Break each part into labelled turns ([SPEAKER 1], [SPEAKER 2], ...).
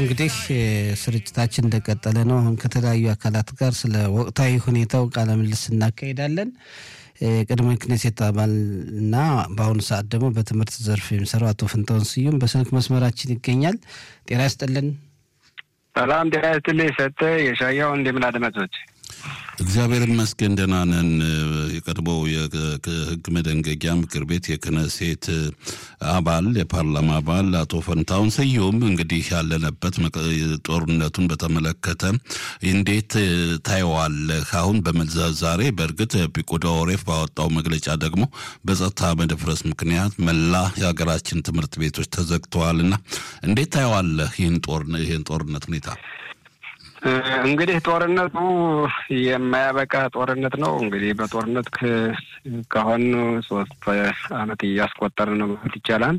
[SPEAKER 1] እንግዲህ ስርጭታችን እንደቀጠለ ነው። አሁን ከተለያዩ አካላት ጋር ስለ ወቅታዊ ሁኔታው ቃለ ምልልስ እናካሄዳለን። የቅድመ ክኔሴት አባል እና በአሁኑ ሰዓት ደግሞ በትምህርት ዘርፍ የሚሰራው አቶ ፍንታውን ስዩም በስልክ መስመራችን ይገኛል። ጤና ይስጥልን።
[SPEAKER 2] ሰላም ጤና ይስጥልኝ። ሰጠ የሻያው እንደምን አድማጮች
[SPEAKER 3] እግዚአብሔር ይመስገን ደህና ነን። የቀድሞው የህግ መደንገጊያ ምክር ቤት የክነሴት አባል የፓርላማ አባል አቶ ፈንታውን ስዩም እንግዲህ ያለንበት ጦርነቱን በተመለከተ እንዴት ታየዋለህ? አሁን ዛሬ በእርግጥ ፒቆዳ ኦሬፍ ባወጣው መግለጫ ደግሞ በጸጥታ መደፍረስ ምክንያት መላ የሀገራችን ትምህርት ቤቶች ተዘግተዋል እና እንዴት ታየዋለህ ይህን ጦርነት ሁኔታ?
[SPEAKER 2] እንግዲህ ጦርነቱ የማያበቃ ጦርነት ነው። እንግዲህ በጦርነት ከሆኑ ሶስት አመት እያስቆጠርን ነው ማለት ይቻላል።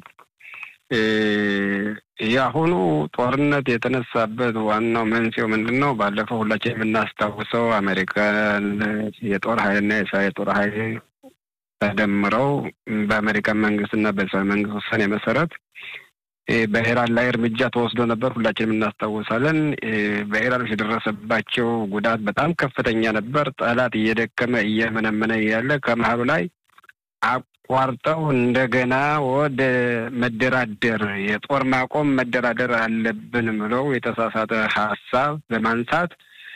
[SPEAKER 2] የአሁኑ ጦርነት የተነሳበት ዋናው መንስኤው ምንድን ነው? ባለፈው ሁላችን የምናስታውሰው አሜሪካን የጦር ኃይልና የእስራኤል የጦር ኃይል ተደምረው በአሜሪካን መንግስትና በእስራኤል መንግስት ውሳኔ መሰረት በኢራን ላይ እርምጃ ተወስዶ ነበር። ሁላችንም እናስታውሳለን። በኢራኖች የደረሰባቸው ጉዳት በጣም ከፍተኛ ነበር። ጠላት እየደከመ እየመነመነ ያለ ከመሀሉ ላይ አቋርጠው እንደገና ወደ መደራደር የጦር ማቆም መደራደር አለብን ብለው የተሳሳተ ሀሳብ በማንሳት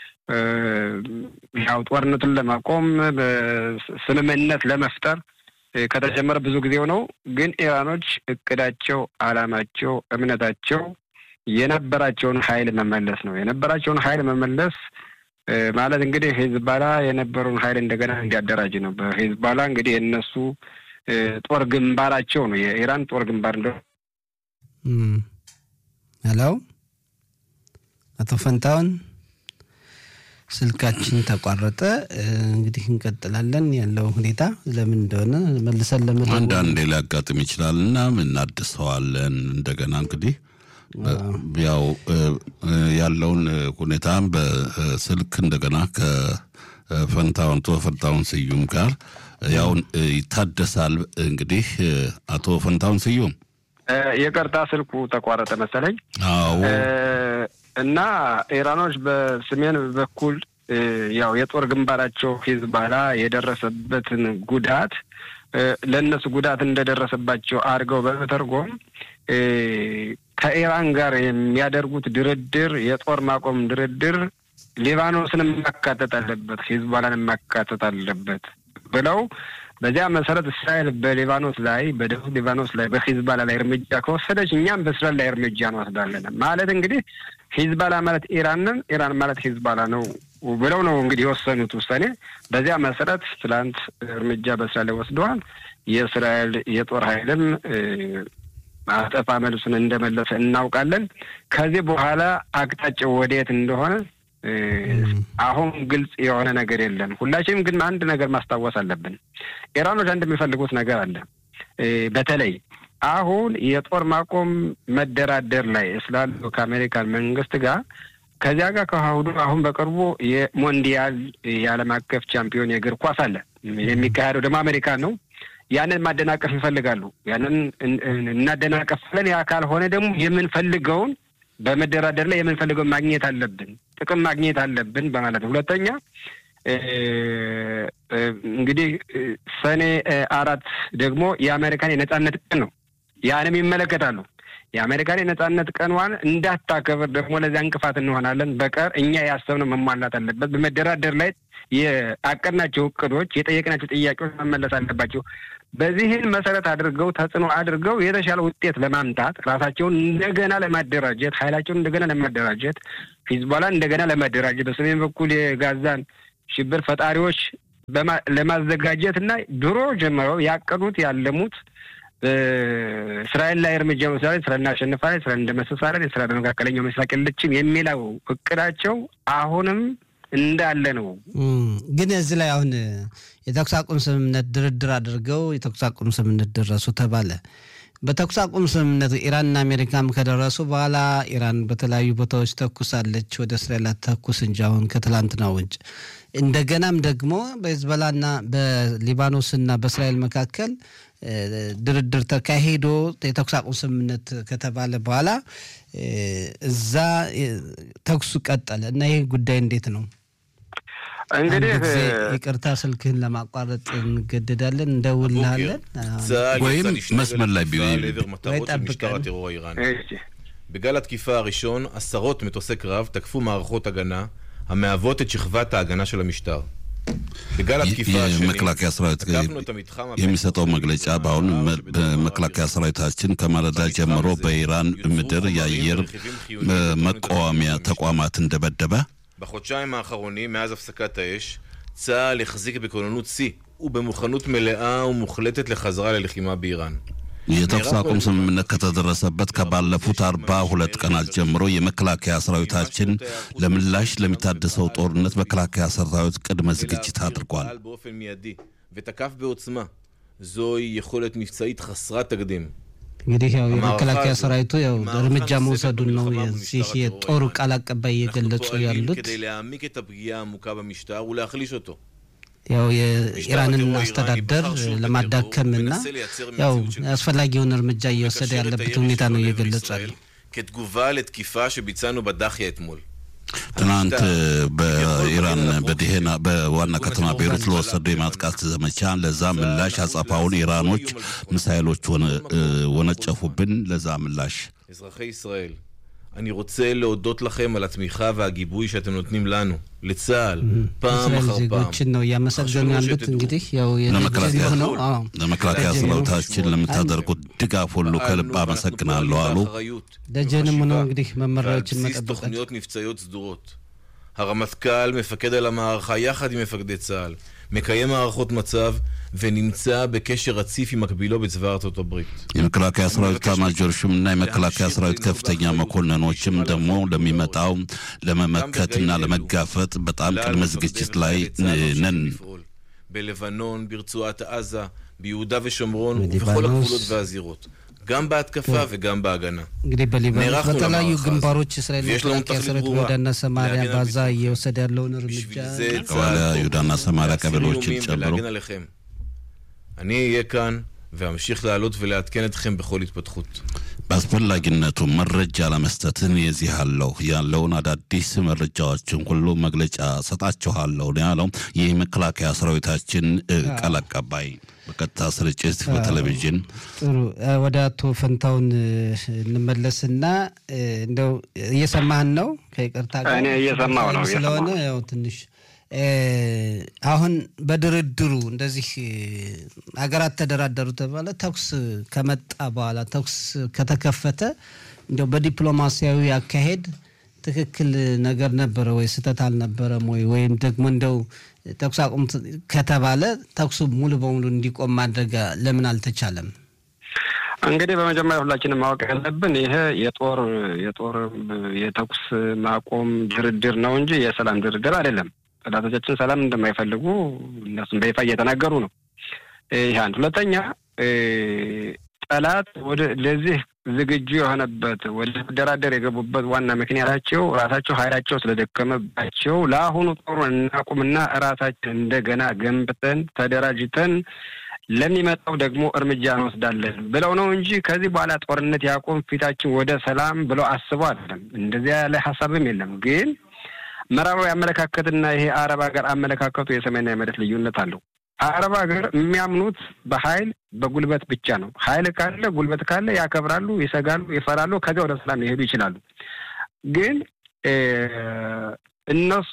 [SPEAKER 2] ያው ጦርነቱን ለማቆም ስምምነት ለመፍጠር ከተጀመረ ብዙ ጊዜው ነው። ግን ኢራኖች እቅዳቸው፣ አላማቸው፣ እምነታቸው የነበራቸውን ኃይል መመለስ ነው። የነበራቸውን ኃይል መመለስ ማለት እንግዲህ ሂዝባላ የነበረውን ኃይል እንደገና እንዲያደራጅ ነው። በሂዝባላ እንግዲህ የእነሱ ጦር ግንባራቸው ነው። የኢራን ጦር ግንባር እንደ
[SPEAKER 1] ሄሎ፣ አቶ ፈንታውን ስልካችን ተቋረጠ። እንግዲህ እንቀጥላለን። ያለው ሁኔታ ለምን እንደሆነ መልሰን ለምን
[SPEAKER 3] አንዳንዴ ሊያጋጥም ይችላል እና እናድሰዋለን እንደገና እንግዲህ ያው ያለውን ሁኔታ በስልክ እንደገና ከፈንታውን አቶ ፈንታውን ስዩም ጋር ያው ይታደሳል። እንግዲህ አቶ ፈንታውን ስዩም
[SPEAKER 2] የቀርታ ስልኩ ተቋረጠ መሰለኝ።
[SPEAKER 3] አዎ
[SPEAKER 2] እና ኢራኖች በሰሜን በኩል ያው የጦር ግንባራቸው ሂዝባላ የደረሰበትን ጉዳት ለእነሱ ጉዳት እንደደረሰባቸው አድርገው በመተርጎም ከኢራን ጋር የሚያደርጉት ድርድር የጦር ማቆም ድርድር ሊባኖስን ማካተት አለበት፣ ሂዝባላን ማካተት አለበት ብለው በዚያ መሰረት እስራኤል በሊባኖስ ላይ በደቡብ ሊባኖስ ላይ በሂዝባላ ላይ እርምጃ ከወሰደች እኛም በእስራኤል ላይ እርምጃ እንወስዳለን ማለት እንግዲህ ሂዝባላ ማለት ኢራንን ኢራን ማለት ሂዝባላ ነው ብለው ነው እንግዲህ የወሰኑት ውሳኔ። በዚያ መሰረት ትላንት እርምጃ በእስራኤል ላይ ወስደዋል። የእስራኤል የጦር ኃይልም አጠፋ መልሱን እንደመለሰ እናውቃለን። ከዚህ በኋላ አቅጣጫው ወደየት እንደሆነ አሁን ግልጽ የሆነ ነገር የለም። ሁላችንም ግን አንድ ነገር ማስታወስ አለብን። ኢራኖች አንድ የሚፈልጉት ነገር አለ። በተለይ አሁን የጦር ማቆም መደራደር ላይ ስላሉ ከአሜሪካን መንግስት ጋር ከዚያ ጋር ከአሁኑ አሁን በቅርቡ የሞንዲያል የዓለም አቀፍ ቻምፒዮን የእግር ኳስ አለ የሚካሄደው ደግሞ አሜሪካን ነው። ያንን ማደናቀፍ ይፈልጋሉ። ያንን እናደናቀፍ ብለን ያ ካልሆነ ደግሞ የምንፈልገውን በመደራደር ላይ የምንፈልገውን ማግኘት አለብን፣ ጥቅም ማግኘት አለብን በማለት ነው። ሁለተኛ እንግዲህ ሰኔ አራት ደግሞ የአሜሪካን የነጻነት ቀን ነው። ያንም ይመለከታሉ። የአሜሪካን የነጻነት ቀንዋን እንዳታከብር ደግሞ ለዚያ እንቅፋት እንሆናለን። በቀር እኛ ያሰብነው መሟላት አለበት። በመደራደር ላይ የአቀድናቸው እቅዶች፣ የጠየቅናቸው ጥያቄዎች መመለስ አለባቸው። በዚህን መሰረት አድርገው ተጽዕኖ አድርገው የተሻለ ውጤት ለማምጣት ራሳቸውን እንደገና ለማደራጀት ኃይላቸውን እንደገና ለማደራጀት ሂዝቦላን እንደገና ለማደራጀት በሰሜን በኩል የጋዛን ሽብር ፈጣሪዎች ለማዘጋጀት እና ድሮ ጀምረው ያቀዱት ያለሙት እስራኤል ላይ እርምጃ መውሰድ እስራኤል እናሸንፋለን፣ እስራኤል እንደመሰሳለን፣ እስራኤል በመካከለኛው ምስራቅ የለችም የሚለው እቅዳቸው አሁንም እንዳለ ነው።
[SPEAKER 1] ግን እዚህ ላይ አሁን የተኩስ አቁም ስምምነት ድርድር አድርገው የተኩስ አቁም ስምምነት ደረሱ ተባለ። በተኩስ አቁም ስምምነቱ ኢራንና አሜሪካም ከደረሱ በኋላ ኢራን በተለያዩ ቦታዎች ተኩሳለች። ወደ እስራኤል ተኩስ እንጂ አሁን ከትላንትና ውጭ እንደገናም ደግሞ በሂዝቦላና በሊባኖስና በእስራኤል መካከል ድርድር ተካሂዶ የተኩስ አቁም ስምምነት ከተባለ በኋላ እዛ ተኩሱ ቀጠለ እና ይህ ጉዳይ እንዴት ነው?
[SPEAKER 2] እንግዲህ
[SPEAKER 1] ይቅርታ ስልክህን ለማቋረጥ እንገደዳለን፣ እንደውልሃለን
[SPEAKER 3] ወይም መስመር ላይ
[SPEAKER 4] בגל התקיפה הראשון, עשרות מטוסי קרב תקפו מערכות הגנה המהוות את שכבת ההגנה של המשטר. בגל התקיפה השני,
[SPEAKER 3] የመከላከያ ሰራዊት
[SPEAKER 4] תקפנו את המתחם
[SPEAKER 3] የሚሰጠው መግለጫ በአሁን በመከላከያ ሰራዊታችን ከማለዳ ጀምሮ በኢራን ምድር የአየር መቃወሚያ ተቋማትን ደበደበ።
[SPEAKER 4] בחודשיים האחרונים, מאז הפסקת האש, צה"ל החזיק בכוננות שיא ובמוכנות מלאה ומוחלטת לחזרה ללחימה באיראן.
[SPEAKER 3] የተኩስ አቁም ስምምነት ከተደረሰበት ከባለፉት አርባ ሁለት ቀናት ጀምሮ የመከላከያ ሰራዊታችን ለምላሽ ለሚታደሰው ጦርነት መከላከያ ሰራዊት ቅድመ ዝግጅት አድርጓል።
[SPEAKER 4] פעל באופן מיידי ותקף בעוצמה. זוהי יכולת מבצעית חסרת תקדים.
[SPEAKER 1] እንግዲህ ያው የመከላከያ ሰራዊቱ ያው እርምጃ መውሰዱን ነው የዚህ የጦሩ ቃል አቀባይ እየገለጹ ያሉት።
[SPEAKER 4] כדי להעמיק את הפגיעה העמוקה במשטר ולהחליש אותו.
[SPEAKER 1] ያው የኢራንን አስተዳደር ለማዳከምና ያው አስፈላጊውን እርምጃ እየወሰደ ያለበት ሁኔታ ነው እየገለጹ ያለው።
[SPEAKER 4] כתגובה לתקיפה שביצענו בדאחיה אתמול.
[SPEAKER 3] ትናንት በኢራን በዲሄና በዋና ከተማ ቤሩት ለወሰዱ የማጥቃት ዘመቻ ለዛ ምላሽ አጸፋውን ኢራኖች ሚሳይሎች ወነጨፉብን። ለዛ ምላሽ
[SPEAKER 4] אזרחי ישראל, אני רוצה להודות לכם על התמיכה והגיבוי שאתם נותנים לנו, לצה"ל, פעם
[SPEAKER 1] የእስራኤል
[SPEAKER 4] אחר פעם.
[SPEAKER 1] ዜጎችን ነው እያመሰገኑ ያሉት። እንግዲህ ያው
[SPEAKER 3] ለመከላከያ
[SPEAKER 1] የሆነው አዎ
[SPEAKER 3] ለመከላከያ ሰራዊታችን ለምታደርጉት ድጋፍ ሁሉ ከልብ አመሰግናለሁ አሉ።
[SPEAKER 4] באחריות,
[SPEAKER 1] ደጀንም ሆነው
[SPEAKER 4] בחשיבה
[SPEAKER 1] እንግዲህ
[SPEAKER 4] ועל
[SPEAKER 1] መመሪያዎችን
[SPEAKER 4] בסיס
[SPEAKER 1] መጠበቃቸው
[SPEAKER 4] תוכניות מבצעיות סדורות. הרמטכ"ל מפקד על המערכה יחד עם מפקדי צה"ל, מקיים הערכות מצב ונמצא בקשר רציף עם מקבילו בצבא ארצות הברית.
[SPEAKER 3] የመከላከያ ሰራዊት ኤታማዦር ሹምና የመከላከያ ሰራዊት ከፍተኛ መኮንኖችም ደግሞ ለሚመጣው ለመመከትና ለመጋፈጥ በጣም ቅድመ ዝግጅት ላይ ነን።
[SPEAKER 4] לפעול. בלבנון, ברצועת עזה, ביהודה ושומרון
[SPEAKER 1] בליבנוס.
[SPEAKER 4] ובכל הגבולות והזירות. גם בהתקפה וגם בהגנה.
[SPEAKER 1] እንግዲህ በሊባኖስ
[SPEAKER 4] נערכנו
[SPEAKER 1] በተለያዩ
[SPEAKER 4] למערכה
[SPEAKER 1] ግንባሮች እስራኤል
[SPEAKER 4] ויש לנו
[SPEAKER 1] መከላከያ
[SPEAKER 4] תכלית
[SPEAKER 1] ሰራዊት
[SPEAKER 4] ברורה,
[SPEAKER 1] በወዳና ሰማሪያ
[SPEAKER 4] להגן על
[SPEAKER 1] ባዛ
[SPEAKER 4] ביטחון.
[SPEAKER 1] እየወሰደ ያለውን እርምጃ
[SPEAKER 4] בשביל זה
[SPEAKER 3] ከኋላ ይሁዳና ሰማሪያ
[SPEAKER 4] להסיר
[SPEAKER 3] ቀበሌዎችን
[SPEAKER 4] איומים
[SPEAKER 3] ጨምሮ
[SPEAKER 4] ולהגן עליכם. אני אהיה כאן ואמשיך לעלות ולעדכן אתכם בכל התפתחות.
[SPEAKER 3] በአስፈላጊነቱ መረጃ ለመስጠትን የዚህ አለው ያለውን አዳዲስ መረጃዎችን ሁሉ መግለጫ ሰጣችኋለሁ ነው ያለው ይህ መከላከያ ሰራዊታችን እ, ቃል አቀባይ በቀጥታ ስርጭት በቴሌቪዥን
[SPEAKER 1] ጥሩ እ፣ ወደ አቶ ፈንታውን እ፣ እንመለስና እ፣ እንደው እየሰማህን ነው? ከይቅርታ ጋር
[SPEAKER 2] እኔ እየሰማሁ ነው፣
[SPEAKER 1] ስለሆነ
[SPEAKER 2] እየሰማሁ ነው።
[SPEAKER 1] ያው ትንሽ እ፣ አሁን በድርድሩ እንደዚህ እ፣ ሀገራት ተደራደሩ ተባለ። ተኩስ ከመጣ በኋላ ተኩስ ከተከፈተ እንደው በዲፕሎማሲያዊ አካሄድ ትክክል ነገር ነበረ ወይ ስህተት አልነበረም ወይ? ወይም ደግሞ እንደው ተኩስ አቁም ት- ከተባለ ተኩሱ ሙሉ በሙሉ እንዲቆም ማድረግ ለምን አልተቻለም?
[SPEAKER 2] እንግዲህ በመጀመሪያ ሁላችንም ማወቅ ያለብን ይሄ የጦር የጦር የተኩስ ማቆም ድርድር ነው እንጂ የሰላም ድርድር አይደለም። ጠላቶቻችን ሰላም እንደማይፈልጉ እነሱም በይፋ እየተናገሩ ነው። ይህ አንድ። ሁለተኛ እ፣ ጠላት ወደ ለዚህ ዝግጁ የሆነበት ወደ መደራደር የገቡበት ዋና ምክንያታቸው ራሳቸው ኃይላቸው ስለደከመባቸው ለአሁኑ ጦሩን እናቁምና ራሳችን እንደገና ገንብተን ተደራጅተን ለሚመጣው ደግሞ እርምጃ እንወስዳለን ብለው ነው እንጂ ከዚህ በኋላ ጦርነት ያቆም ፊታችን ወደ ሰላም ብለው አስበው አይደለም። እንደዚያ ያለ ሀሳብም የለም። ግን ምዕራባዊ አመለካከትና ይሄ አረብ ሀገር አመለካከቱ የሰማይና የመሬት ልዩነት አለው። አረብ ሀገር የሚያምኑት በኃይል በጉልበት ብቻ ነው። ኃይል ካለ ጉልበት ካለ ያከብራሉ፣ ይሰጋሉ፣ ይፈራሉ። ከዚያ ወደ ሰላም ሊሄዱ ይችላሉ። ግን እ፣ እነሱ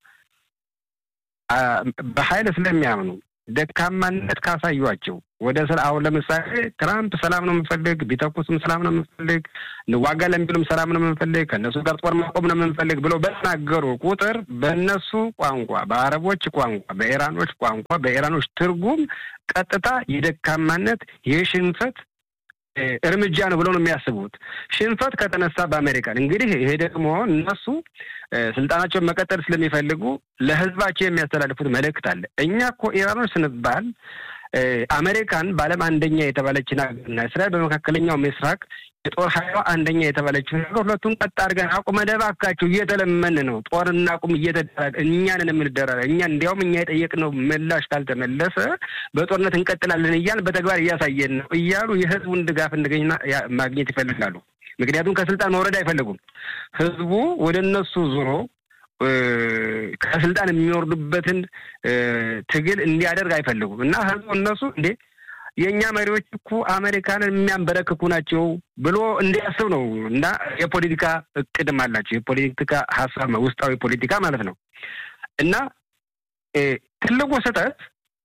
[SPEAKER 2] አ፣ በኃይል ስለሚያምኑ ደካማነት ካሳዩቸው ወደ ስለ አሁን ለምሳሌ ትራምፕ ሰላም ነው የምንፈልግ፣ ቢተኩስም ሰላም ነው የምንፈልግ፣ እንዋጋ ለሚሉም ሰላም ነው የምንፈልግ፣ ከእነሱ ጋር ጦር ማቆም ነው የምንፈልግ ብለው በተናገሩ ቁጥር በእነሱ ቋንቋ፣ በአረቦች ቋንቋ፣ በኢራኖች ቋንቋ፣ በኢራኖች ትርጉም ቀጥታ የደካማነት የሽንፈት እ፣ እርምጃ ነው ብለው ነው የሚያስቡት። ሽንፈት ከተነሳ በአሜሪካን እንግዲህ ይሄ ደግሞ እነሱ እ፣ ስልጣናቸውን መቀጠል ስለሚፈልጉ ለሕዝባቸው የሚያስተላልፉት መልእክት አለ። እኛ እኮ ኢራኖች ስንባል እ፣ አሜሪካን በዓለም አንደኛ የተባለችን ሀገርና እስራኤል በመካከለኛው ምስራቅ የጦር ኃይሏ አንደኛ የተባለችው ነገር ሁለቱን ቀጥ አድርገን አቁመን እባካችሁ እየተለመን ነው ጦር እናቁም እየተደረገ እኛንን የምንደራረ እኛ እንዲያውም እኛ የጠየቅነው ምላሽ ካልተመለሰ በጦርነት እንቀጥላለን እያልን በተግባር እያሳየን ነው እያሉ የህዝቡን ድጋፍ እንደገኝ ማግኘት ይፈልጋሉ። ምክንያቱም ከስልጣን መውረድ አይፈልጉም። ህዝቡ ወደ እነሱ ዙሮ ከስልጣን የሚወርዱበትን ትግል እንዲያደርግ አይፈልጉም እና ህዝቡ እነሱ እንዴ የእኛ መሪዎች እኮ አሜሪካንን የሚያንበረክኩ ናቸው ብሎ እንዲያስብ ነው እና የፖለቲካ እቅድም አላቸው። የፖለቲካ ሀሳብ ውስጣዊ ፖለቲካ ማለት ነው እና ትልቁ ስህተት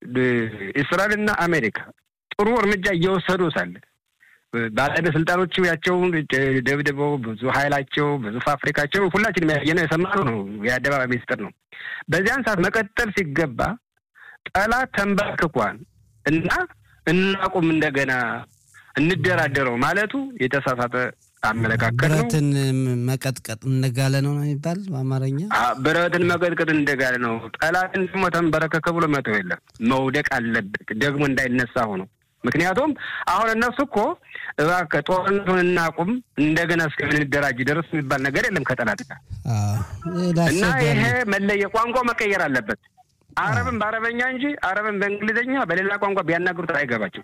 [SPEAKER 2] እስራኤልና አሜሪካ ጥሩ እርምጃ እየወሰዱ ሳለ ባለስልጣኖቹ ያቸውን ደብድበው ብዙ ኃይላቸው ብዙ ፋብሪካቸው ሁላችንም ያየነው የሰማነው ነው። የአደባባይ ሚኒስትር ነው። በዚያን ሰዓት መቀጠል ሲገባ ጠላት ተንበርክኳን እና እናቁም እንደገና እንደራደረው ማለቱ የተሳሳተ አመለካከት ነው።
[SPEAKER 1] ብረትን መቀጥቀጥ እንደጋለ ነው ነው የሚባል በአማርኛ
[SPEAKER 2] ብረትን መቀጥቀጥ እንደጋለ ነው። ጠላትን ደግሞ ተንበረከከ ብሎ መተው የለም መውደቅ አለበት ደግሞ እንዳይነሳ ሆኖ ምክንያቱም አሁን እነሱ እኮ እባክህ ጦርነቱን እናቁም እንደገና እስከምንደራጅ ድረስ የሚባል ነገር የለም ከጠላት ጋር እና ይሄ መለየ ቋንቋ መቀየር አለበት። አረብን በአረበኛ እንጂ አረብን በእንግሊዝኛ በሌላ ቋንቋ ቢያናግሩት አይገባቸው።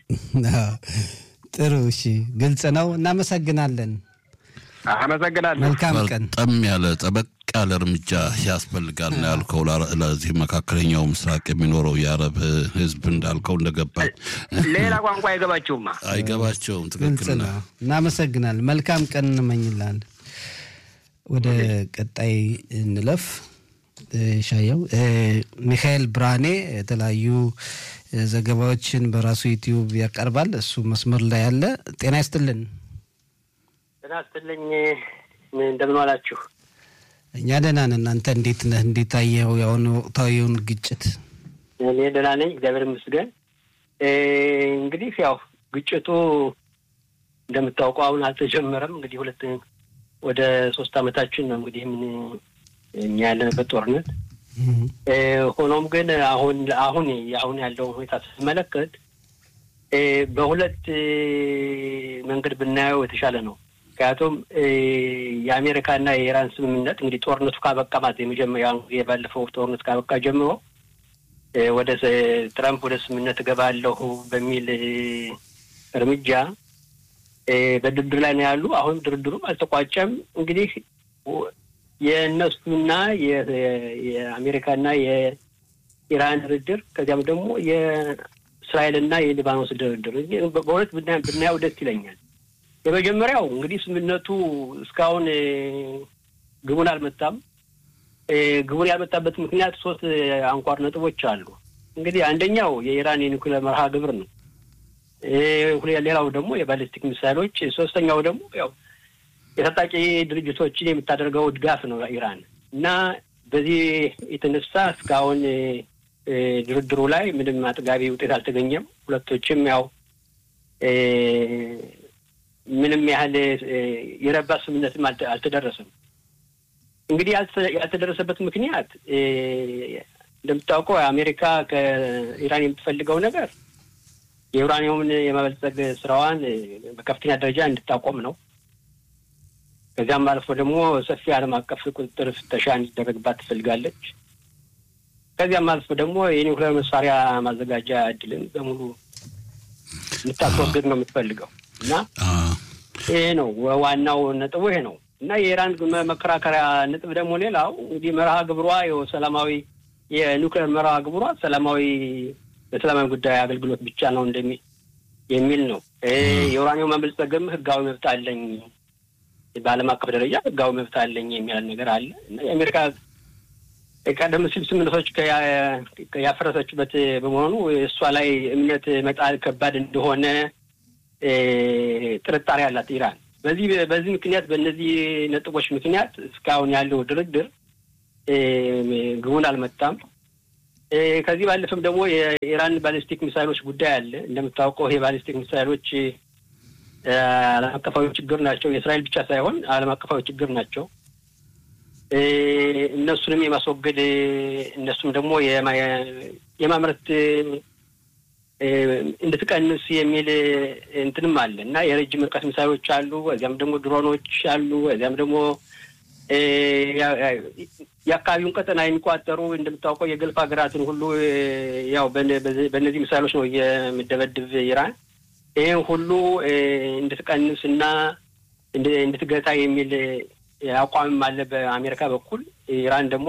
[SPEAKER 1] ጥሩ እሺ፣ ግልጽ ነው። እናመሰግናለን።
[SPEAKER 2] አመሰግናለሁ።
[SPEAKER 1] መልካም ቀን።
[SPEAKER 3] ጠም ያለ ጠበቅ ያለ እርምጃ ያስፈልጋል ነው ያልከው። ለዚህ መካከለኛው ምስራቅ የሚኖረው የአረብ ሕዝብ እንዳልከው እንደገባ
[SPEAKER 2] ሌላ ቋንቋ አይገባቸውማ
[SPEAKER 3] አይገባቸውም።
[SPEAKER 1] ግልጽ
[SPEAKER 3] ትክክል
[SPEAKER 1] ነው። እናመሰግናለን። መልካም ቀን እንመኝላለን። ወደ ቀጣይ እንለፍ። ሻየው ሚካኤል ብርሃኔ የተለያዩ ዘገባዎችን በራሱ ዩቲዩብ ያቀርባል። እሱ መስመር ላይ ያለ። ጤና ይስጥልን።
[SPEAKER 5] ጤና ይስጥልኝ። እንደምን ዋላችሁ?
[SPEAKER 1] እኛ ደህና ነን። እናንተ እንዴት ነህ? እንዴት አየኸው የአሁኑ ወቅታዊውን ግጭት?
[SPEAKER 5] እኔ ደህና ነኝ፣ እግዚአብሔር ይመስገን። እንግዲህ ያው ግጭቱ እንደምታውቀው አሁን አልተጀመረም። እንግዲህ ሁለት ወደ ሶስት አመታችን ነው እንግዲህ ምን እኛ ያለንበት ጦርነት። ሆኖም ግን አሁን አሁን አሁን ያለውን ሁኔታ ስመለከት በሁለት መንገድ ብናየው የተሻለ ነው። ምክንያቱም የአሜሪካና የኢራን ስምምነት እንግዲህ ጦርነቱ ካበቃ ማለት የመጀመሪያ የባለፈው ጦርነት ካበቃ ጀምሮ ወደ ትራምፕ ወደ ስምምነት እገባለሁ በሚል እርምጃ በድርድር ላይ ነው ያሉ። አሁን ድርድሩም አልተቋጨም። እንግዲህ የእነሱና የአሜሪካና የኢራን ድርድር ከዚያም ደግሞ የእስራኤልና የሊባኖስ ድርድር በሁለት ብናየው ደስ ይለኛል። የመጀመሪያው እንግዲህ ስምምነቱ እስካሁን ግቡን አልመታም። ግቡን ያልመጣበት ምክንያት ሶስት አንኳር ነጥቦች አሉ። እንግዲህ አንደኛው የኢራን የኒውክሌር መርሃ ግብር ነው። ሌላው ደግሞ የባሊስቲክ ሚሳይሎች፣ ሶስተኛው ደግሞ ያው የታጣቂ ድርጅቶችን የምታደርገው ድጋፍ ነው ኢራን እና በዚህ የተነሳ እስካሁን ድርድሩ ላይ ምንም አጥጋቢ ውጤት አልተገኘም። ሁለቶችም ያው ምንም ያህል የረባ ስምምነትም አልተደረሰም። እንግዲህ ያልተደረሰበት ምክንያት እንደምታውቀው አሜሪካ ከኢራን የምትፈልገው ነገር የዩራኒየምን የማበልጸግ ስራዋን በከፍተኛ ደረጃ እንድታቆም ነው። ከዚያም አልፎ ደግሞ ሰፊ ዓለም አቀፍ ቁጥጥር ፍተሻ እንዲደረግባት ትፈልጋለች። ከዚያም አልፎ ደግሞ የኒውክሌር መሳሪያ ማዘጋጃ እድልን በሙሉ እንድታስወግድ ነው የምትፈልገው እና ይሄ ነው ዋናው ነጥቡ ይሄ ነው እና የኢራን መከራከሪያ ነጥብ ደግሞ ሌላው እንግዲህ መርሃ ግብሯ ሰላማዊ የኒውክሌር መርሃ ግብሯ ሰላማዊ ለሰላማዊ ጉዳይ አገልግሎት ብቻ ነው እንደሚ የሚል ነው። የዩራኒየም ማበልጸግም ህጋዊ መብት አለኝ በዓለም አቀፍ ደረጃ ህጋዊ መብት አለኝ የሚል ነገር አለ እና የአሜሪካ ቀደም ሲል ስምምነቶች ያፈረሰችበት በመሆኑ እሷ ላይ እምነት መጣል ከባድ እንደሆነ ጥርጣሬ አላት ኢራን። በዚህ በዚህ ምክንያት በእነዚህ ነጥቦች ምክንያት እስካሁን ያለው ድርድር ግቡን አልመጣም። ከዚህ ባለፈም ደግሞ የኢራን ባሊስቲክ ሚሳይሎች ጉዳይ አለ። እንደምታውቀው ይሄ ባሊስቲክ ሚሳይሎች ዓለም አቀፋዊ ችግር ናቸው። የእስራኤል ብቻ ሳይሆን ዓለም አቀፋዊ ችግር ናቸው። እነሱንም የማስወገድ እነሱም ደግሞ የማምረት እንድትቀንስ የሚል እንትንም አለ እና የረጅም ርቀት ሚሳይሎች አሉ። እዚያም ደግሞ ድሮኖች አሉ። እዚያም ደግሞ የአካባቢውን ቀጠና የሚቋጠሩ እንደምታውቀው የገልፍ ሀገራትን ሁሉ ያው በእነዚህ ሚሳይሎች ነው የምደበድብ ኢራን ይህን ሁሉ እንድትቀንስ እና እንድትገታ የሚል አቋምም አለ በአሜሪካ በኩል። ኢራን ደግሞ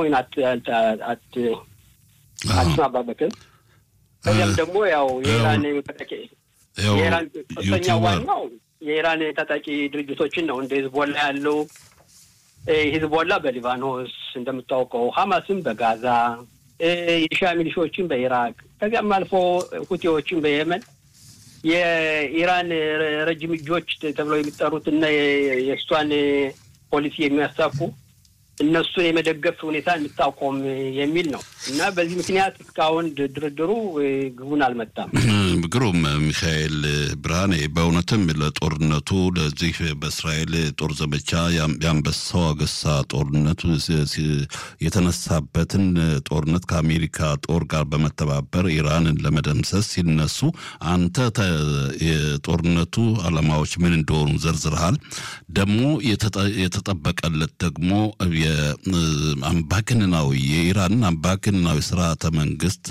[SPEAKER 5] አትስማማበትም። ከዚያም ደግሞ ያው የኢራን የኢራን ሶስተኛ ዋናው የኢራን ታጣቂ ድርጅቶችን ነው እንደ ሂዝቦላ ያለው ሂዝቦላ በሊባኖስ እንደምታውቀው፣ ሀማስም በጋዛ የሻ ሚሊሾችን በኢራቅ ከዚያም አልፎ ሁቴዎችን በየመን የኢራን ረጅም እጆች ተብለው የሚጠሩት እና የእሷን ፖሊሲ የሚያሳኩ እነሱን የመደገፍ ሁኔታ እንድታቆም የሚል ነው እና በዚህ ምክንያት እስካሁን ድርድሩ ግቡን አልመጣም።
[SPEAKER 3] ግሩም ሚካኤል ብርሃኔ፣ በእውነትም ለጦርነቱ ለዚህ በእስራኤል ጦር ዘመቻ የአንበሳው አገሳ ጦርነት የተነሳበትን ጦርነት ከአሜሪካ ጦር ጋር በመተባበር ኢራንን ለመደምሰስ ሲነሱ አንተ የጦርነቱ ዓላማዎች ምን እንደሆኑ ዘርዝረሃል። ደግሞ የተጠበቀለት ደግሞ የአምባገነናዊ የኢራንን አምባገነናዊ ስርዓተ መንግስት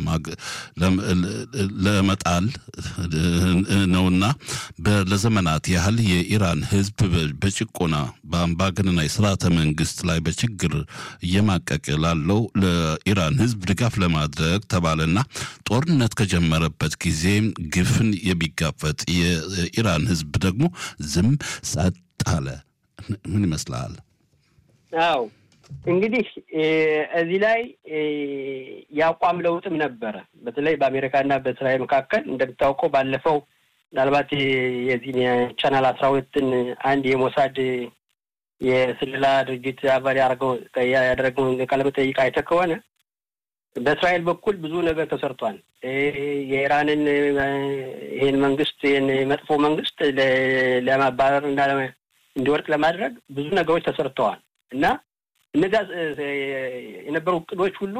[SPEAKER 3] ለመጣል ነውና ለዘመናት ያህል የኢራን ሕዝብ በጭቆና በአምባገነናዊ ስርዓተ መንግስት ላይ በችግር እየማቀቅ ላለው ለኢራን ሕዝብ ድጋፍ ለማድረግ ተባለና ጦርነት ከጀመረበት ጊዜ ግፍን የሚጋፈጥ የኢራን ሕዝብ ደግሞ ዝም ጸጥ አለ። ምን ይመስላል?
[SPEAKER 5] አዎ እንግዲህ እዚህ ላይ የአቋም ለውጥም ነበረ። በተለይ በአሜሪካና በእስራኤል መካከል እንደምታውቀው ባለፈው ምናልባት የዚህን የቻናል አስራ ሁለትን አንድ የሞሳድ የስለላ ድርጅት አባል ያደረገውን ቃለመጠይቅ አይተህ ከሆነ በእስራኤል በኩል ብዙ ነገር ተሰርቷል። የኢራንን ይህን መንግስት ይህን መጥፎ መንግስት ለማባረር እና እንዲወድቅ ለማድረግ ብዙ ነገሮች ተሰርተዋል እና እነዚያ የነበሩ እቅዶች ሁሉ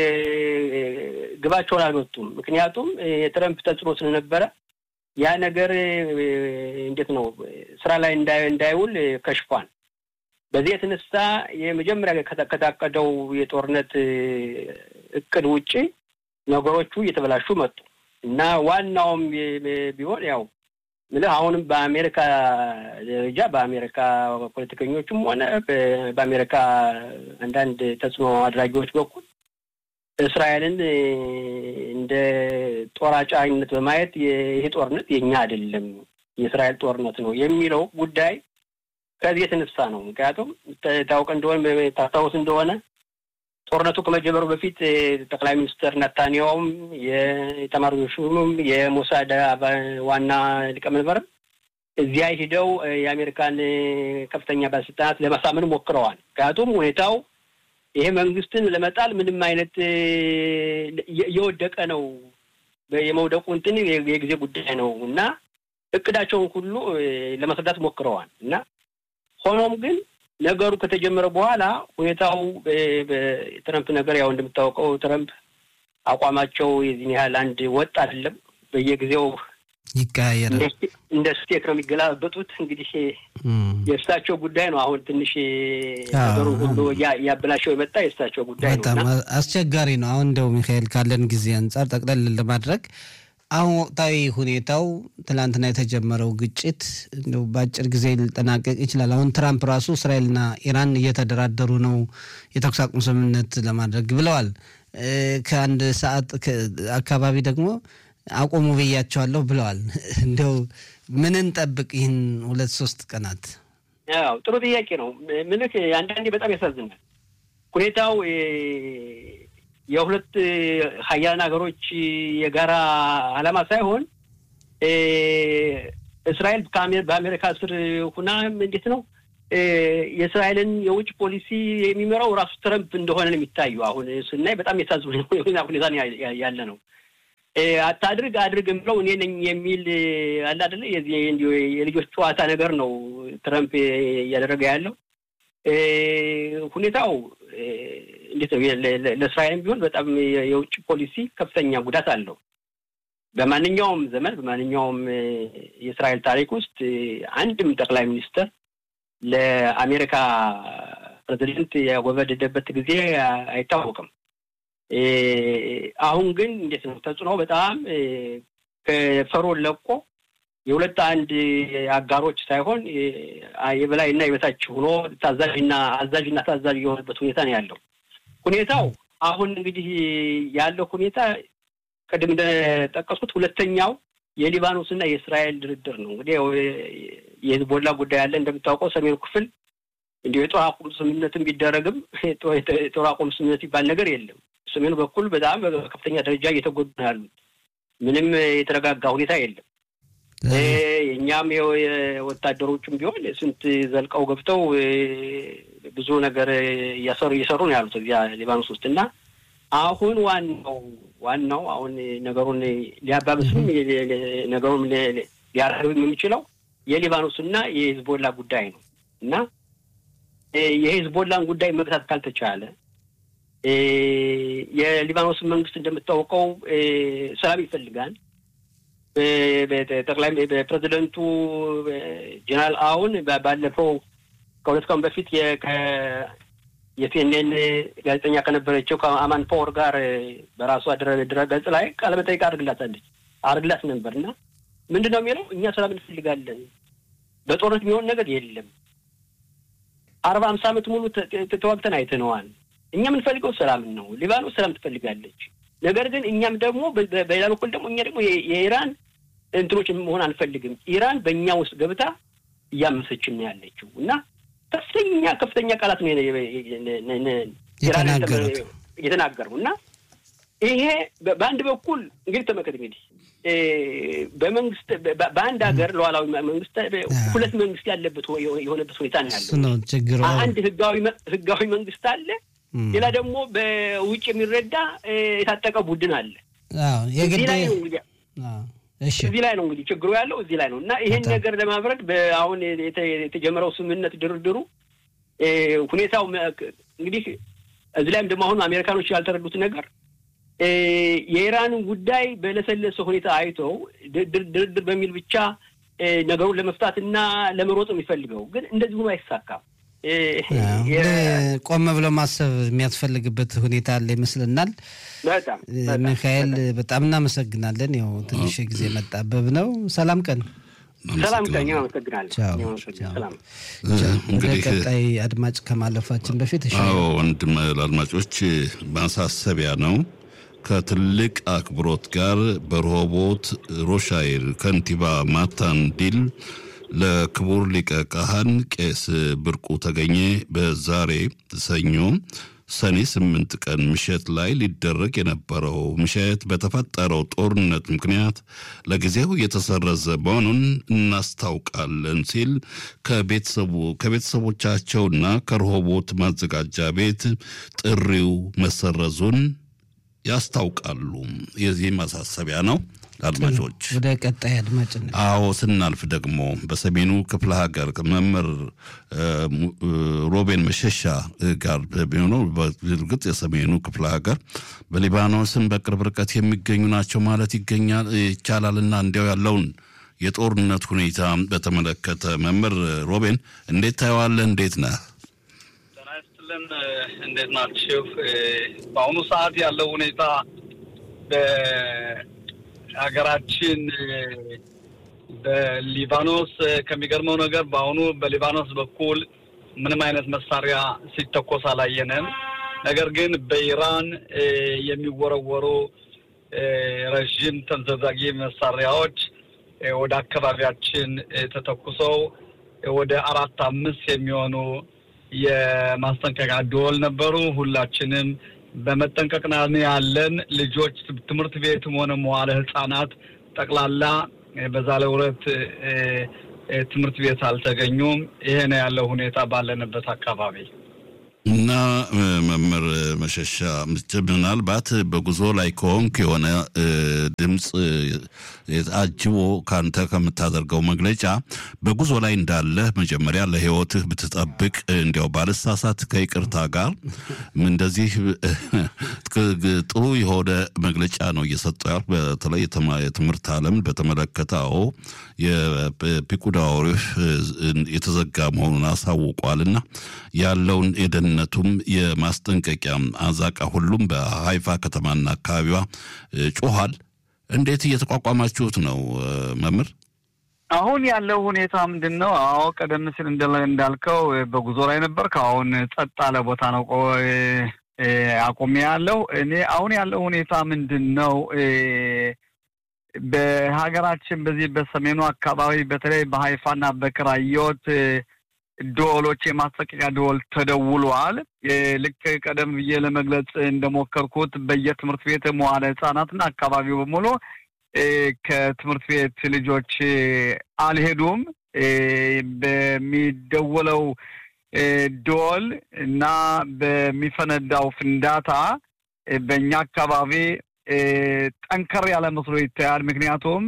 [SPEAKER 5] ግባቸውን አልመጡም። ምክንያቱም የትረምፕ ተጽዕኖ ስለነበረ ያ ነገር እንዴት ነው ስራ ላይ እንዳይውል ከሽፏል። በዚህ የተነሳ የመጀመሪያ ከታቀደው የጦርነት እቅድ ውጪ ነገሮቹ እየተበላሹ መጡ እና ዋናውም ቢሆን ያው ምልህ አሁንም በአሜሪካ ደረጃ በአሜሪካ ፖለቲከኞችም ሆነ በአሜሪካ አንዳንድ ተጽዕኖ አድራጊዎች በኩል እስራኤልን እንደ ጦር አጫኝነት በማየት ይሄ ጦርነት የኛ አይደለም የእስራኤል ጦርነት ነው የሚለው ጉዳይ ከዚህ የተነሳ ነው። ምክንያቱም ታውቅ እንደሆነ ታስታውስ እንደሆነ ጦርነቱ ከመጀመሩ በፊት ጠቅላይ ሚኒስትር ነታንያውም የተማሪዎች ሹሙም የሞሳድ ዋና ሊቀመንበርም እዚያ ሂደው የአሜሪካን ከፍተኛ ባለስልጣናት ለማሳመን ሞክረዋል። ምክንያቱም ሁኔታው ይሄ መንግስትን ለመጣል ምንም አይነት እየወደቀ ነው፣ የመውደቁ እንትን የጊዜ ጉዳይ ነው እና እቅዳቸውን ሁሉ ለማስረዳት ሞክረዋል እና ሆኖም ግን ነገሩ ከተጀመረ በኋላ ሁኔታው በትረምፕ ነገር ያው እንደምታወቀው ትረምፕ አቋማቸው የዚህን ያህል አንድ ወጥ አይደለም። በየጊዜው
[SPEAKER 1] ይቀያየራል።
[SPEAKER 5] እንደ ስቴክ ነው የሚገላበጡት። እንግዲህ የእሳቸው ጉዳይ ነው። አሁን ትንሽ ነገሩ ሁሉ እያበላሸው የመጣ የእሳቸው ጉዳይ ነው።
[SPEAKER 1] በጣም አስቸጋሪ ነው። አሁን እንደው ሚካኤል ካለን ጊዜ አንጻር ጠቅለል ለማድረግ አሁን ወቅታዊ ሁኔታው ትላንትና የተጀመረው ግጭት እንደው በአጭር ጊዜ ሊጠናቀቅ ይችላል። አሁን ትራምፕ ራሱ እስራኤልና ኢራን እየተደራደሩ ነው የተኩስ አቁም ስምምነት ለማድረግ ብለዋል። ከአንድ ሰዓት አካባቢ ደግሞ አቁሙ ብያቸዋለሁ ብለዋል። እንደው ምን እንጠብቅ ይህን ሁለት ሶስት ቀናት?
[SPEAKER 5] ያው ጥሩ ጥያቄ ነው። ምልክ አንዳንዴ በጣም ያሳዝናል ሁኔታው የሁለት ሀያላን ሀገሮች የጋራ ዓላማ ሳይሆን እስራኤል በአሜሪካ ስር ሁና እንዴት ነው የእስራኤልን የውጭ ፖሊሲ የሚመራው ራሱ ትረምፕ እንደሆነ ነው የሚታዩ። አሁን ስናይ በጣም የሳዝን ሁኔታ ያለ ነው። አታድርግ አድርግ የምለው እኔ ነኝ የሚል አለ አይደለ? የዚህ የልጆች ጨዋታ ነገር ነው ትረምፕ እያደረገ ያለው ሁኔታው እንዴት ነው? ለእስራኤልም ቢሆን በጣም የውጭ ፖሊሲ ከፍተኛ ጉዳት አለው። በማንኛውም ዘመን በማንኛውም የእስራኤል ታሪክ ውስጥ አንድም ጠቅላይ ሚኒስትር ለአሜሪካ ፕሬዚደንት ያወበደደበት ጊዜ አይታወቅም። አሁን ግን እንዴት ነው ተጽዕኖ በጣም ከፈሮን ለቆ የሁለት አንድ አጋሮች ሳይሆን የበላይና የበታች ሆኖ ታዛዥና አዛዥና ታዛዥ የሆነበት ሁኔታ ነው ያለው። ሁኔታው አሁን እንግዲህ ያለው ሁኔታ ቅድም እንደጠቀስኩት ሁለተኛው የሊባኖስና የእስራኤል ድርድር ነው። እንግዲህ የህዝቦላ ጉዳይ አለ እንደምታውቀው ሰሜኑ ክፍል እንዲሁ የጦር አቁም ስምምነትን ቢደረግም የጦር አቁም ስምምነት ይባል ነገር የለም። ሰሜኑ በኩል በጣም በከፍተኛ ደረጃ እየተጎዱ ነው ያሉት። ምንም የተረጋጋ ሁኔታ የለም። የእኛም ወታደሮቹም ቢሆን ስንት ዘልቀው ገብተው ብዙ ነገር እያሰሩ እየሰሩ ነው ያሉት እዚያ ሊባኖስ ውስጥ እና አሁን ዋናው ዋናው አሁን ነገሩን ሊያባብስም ነገሩን ሊያረግብም የሚችለው የሊባኖስና የሂዝቦላ ጉዳይ ነው እና የሂዝቦላን ጉዳይ መግታት ካልተቻለ የሊባኖስ መንግስት እንደምታውቀው ሰላም ይፈልጋል። ጠቅላይ በፕሬዚደንቱ ጀነራል አሁን ባለፈው ከሁለት ቀን በፊት የሲኤንኤን ጋዜጠኛ ከነበረችው ከአማን ፓወር ጋር በራሷ ድረ ገጽ ላይ ቃለመጠይቅ አድርግላታለች አድርግላት ነበር እና ምንድን ነው የሚለው እኛ ሰላም እንፈልጋለን፣ በጦርነት የሚሆን ነገር የለም። አርባ አምሳ ዓመት ሙሉ ተዋግተን አይተነዋል። እኛ የምንፈልገው ሰላምን ነው። ሊባኖስ ሰላም ትፈልጋለች። ነገር ግን እኛም ደግሞ በሌላ በኩል ደግሞ እኛ ደግሞ የኢራን እንትኖች መሆን አንፈልግም። ኢራን በእኛ ውስጥ ገብታ እያመሰችን ነው ያለችው እና ከፍተኛ ከፍተኛ ቃላት ነው የተናገረው እና ይሄ በአንድ በኩል እንግዲህ ተመልከት እንግዲህ በመንግስት በአንድ ሀገር ሉዓላዊ መንግስት ሁለት መንግስት ያለበት የሆነበት ሁኔታ ነው ያለው። አንድ ህጋዊ ህጋዊ መንግስት አለ። ሌላ ደግሞ በውጭ የሚረዳ የታጠቀ ቡድን አለ። እዚህ ላይ ነው እንግዲህ እዚህ ላይ ነው እንግዲህ ችግሩ ያለው እዚህ ላይ ነው እና ይሄን ነገር ለማብረድ አሁን የተጀመረው ስምምነት ድርድሩ ሁኔታው እንግዲህ እዚህ ላይም ደግሞ አሁን አሜሪካኖች ያልተረዱት ነገር የኢራንን ጉዳይ በለሰለሰ ሁኔታ አይተው ድርድር በሚል ብቻ ነገሩን ለመፍታት እና ለመሮጥ የሚፈልገው ግን እንደዚህ ሆኖ አይሳካም።
[SPEAKER 1] ቆም ብሎ ማሰብ የሚያስፈልግበት ሁኔታ አለ ይመስልናል።
[SPEAKER 5] በጣም
[SPEAKER 1] ሚካኤል በጣም እናመሰግናለን። ያው ትንሽ ጊዜ መጣበብ ነው። ሰላም ቀን
[SPEAKER 5] ሰላም ቀን አመሰግናለሁ።
[SPEAKER 1] ወደ ቀጣይ አድማጭ ከማለፋችን በፊት
[SPEAKER 3] አዎ ወንድም ለአድማጮች ማሳሰቢያ ነው። ከትልቅ አክብሮት ጋር በረሆቦት ሮሻይር ከንቲባ ማታን ዲል ለክቡር ሊቀ ካህን ቄስ ብርቁ ተገኘ በዛሬ ሰኞ ሰኔ ስምንት ቀን ምሽት ላይ ሊደረግ የነበረው ምሽት በተፈጠረው ጦርነት ምክንያት ለጊዜው የተሰረዘ መሆኑን እናስታውቃለን ሲል ከቤተሰቡ ከቤተሰቦቻቸውና ከረሆቦት ማዘጋጃ ቤት ጥሪው መሰረዙን ያስታውቃሉ። የዚህ ማሳሰቢያ ነው። አድማጮች
[SPEAKER 1] ወደ ቀጣይ አድማጭ
[SPEAKER 3] አዎ፣ ስናልፍ ደግሞ በሰሜኑ ክፍለ ሀገር መምህር ሮቤን መሸሻ ጋር ቢሆነው በእርግጥ የሰሜኑ ክፍለ ሀገር በሊባኖስን በቅርብ ርቀት የሚገኙ ናቸው ማለት ይገኛል ይቻላል እና እንዲያው ያለውን የጦርነት ሁኔታ በተመለከተ መምህር ሮቤን እንዴት ታየዋለህ? እንዴት ነህ?
[SPEAKER 6] ጤና ይስጥልን። እንዴት ናችሁ? በአሁኑ ሰዓት ያለው ሁኔታ ሀገራችን በሊባኖስ ከሚገርመው ነገር በአሁኑ በሊባኖስ በኩል ምንም አይነት መሳሪያ ሲተኮስ አላየንም። ነገር ግን በኢራን የሚወረወሩ ረዥም ተምዘዛጊ መሳሪያዎች ወደ አካባቢያችን ተተኩሰው ወደ አራት አምስት የሚሆኑ የማስጠንቀቂያ ደወል ነበሩ። ሁላችንም በመጠንቀቅ ላይ ያለን ልጆች ትምህርት ቤትም ሆነ መዋለ ሕጻናት ጠቅላላ በዛሬው ዕለት ትምህርት ቤት አልተገኙም። ይሄ ነው ያለው ሁኔታ ባለንበት አካባቢ።
[SPEAKER 3] እና መምህር መሸሻ ምናልባት በጉዞ ላይ ከሆንክ የሆነ ድምፅ አጅቦ ካንተ ከምታደርገው መግለጫ በጉዞ ላይ እንዳለህ መጀመሪያ ለሕይወትህ ብትጠብቅ እንዲያው ባልሳሳት ከይቅርታ ጋር እንደዚህ ጥሩ የሆነ መግለጫ ነው እየሰጠ ያል በተለይ የትምህርት ዓለም በተመለከተ አዎ የፒኩዳ ኦሪፍ የተዘጋ መሆኑን አሳውቋልና ያለውን የደህንነቱም የማስጠንቀቂያ አዛቃ ሁሉም በሀይፋ ከተማና አካባቢዋ ጮኋል። እንዴት እየተቋቋማችሁት ነው መምህር?
[SPEAKER 6] አሁን ያለው ሁኔታ ምንድን ነው? አዎ ቀደም ሲል እንዳልከው በጉዞ ላይ ነበር። ከአሁን ጸጥ ያለ ቦታ ነው አቁሜ ያለው እኔ አሁን ያለው ሁኔታ ምንድን ነው? በሀገራችን በዚህ በሰሜኑ አካባቢ በተለይ በሀይፋና በክራዮት ደወሎች የማስጠንቀቂያ ደወል ተደውሏል። ልክ ቀደም ብዬ ለመግለጽ እንደሞከርኩት በየትምህርት ቤት መዋለ ሕጻናትና አካባቢው በሙሉ ከትምህርት ቤት ልጆች አልሄዱም። በሚደወለው ደወል እና በሚፈነዳው ፍንዳታ በእኛ አካባቢ ጠንከር ያለ መስሎ ይታያል። ምክንያቱም